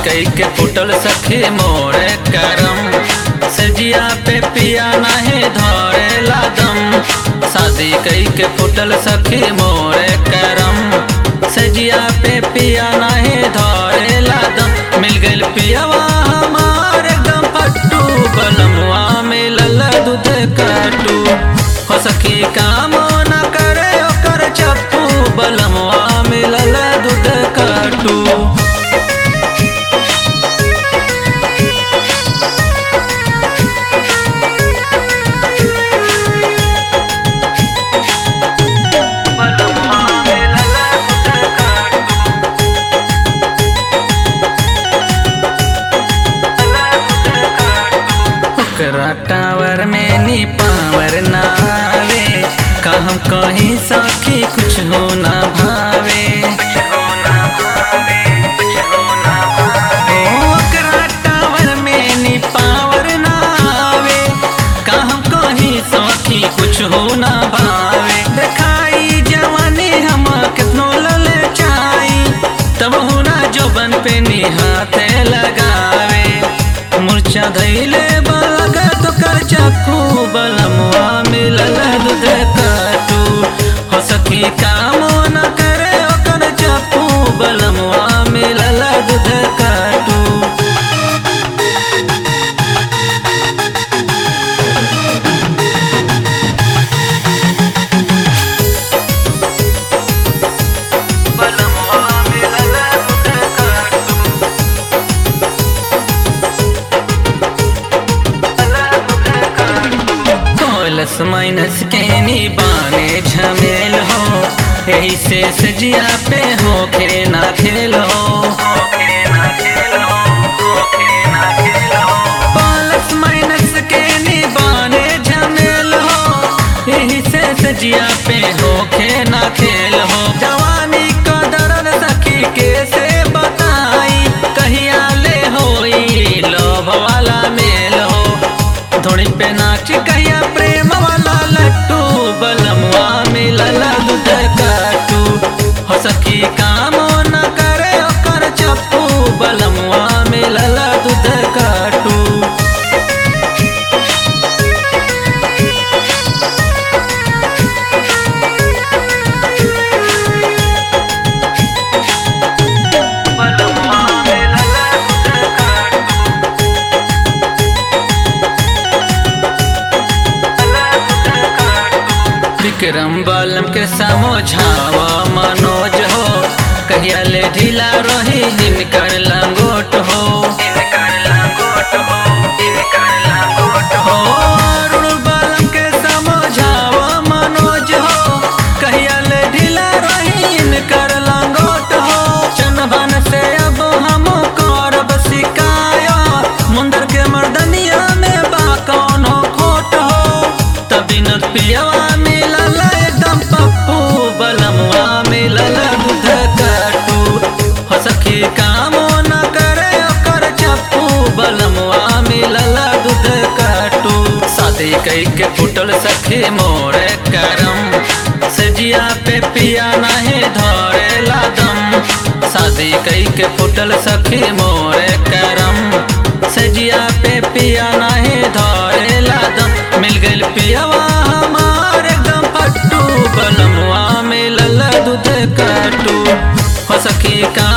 कई के फुटल सखी मोरे करम सजिया पे पिया नहीं धरे लादम शादी कई के फुटल सखी मोरे करम सजिया पे पिया नहीं धरे लादम मिल गइल पियावा हमारे गम पट्टू बलमुआ मिलल दूध कटू हो सखी काम न करे ओकर चप्पू बलमुआ मिलल दूध कटू ओकरा टावर में नी पावर ना आवे का हम कहीं सखी कुछ हो ना भावे ओ, ओकरा टावर में नी पावर ना आवे का हम कहीं सखी कुछ हो ना भावे देखाई जवानी हम कितनो लले चाई तब हुना जोबन पे नी हाथे लगावे मूर्छा धैले बलगा तो कर चक्कू बलमुआ मिलल दूध काटू हो सखी काम न करे ओकर चक्कू बलमुआ मिलल दूध काटू बलमुआ मिलल दूध काटू प्लस माइनस के नी बाने झमेल हो यही से सजिया पे हो के ना खेल हो प्लस माइनस के नी बाने झमेल हो यही से सजिया पे हो के ना खेल हो जवानी का दर्द सखी कैसे बताई कहिया ले होई लोभ वाला मेल हो थोड़ी पे नाच कहिया प्रेम वाला लट्टू बलमुआ मिलल दूध काटू हो सखी काम न करे ओकर चप्पू बलमुआ मिलल दूध काटू बलमुआ मिलल दूध काटू विक्रम बलम के समझावा मनोज हो कहिया ले ढीला रही हिनकर लंगोट हो हो, अरुण बलम के समझावा मनोज हो कहिया ले ढीला रही हिनकर लंगोट हो चनबन से अब हम करब शिकायत मुंदर के मर्दनिया में बा कौनो खोट हो तभी न पियवा मिलल एकदम पप्पू बलमुआ मिलल दूध काटू हो सखी काम न करे ओकर चप्पू बलमुआ मिलल दूध काटू शादी कई के फुटल सखी मोरे करम सजिया पे पिया नहीं धरे लादम शादी कई के फुटल सखी मोरे करम सजिया पे पिया नहीं धरे लादम मिल गइल पियावा हमारे गम पट्टू बलमुआ मिलल दूध काटू हो सखी का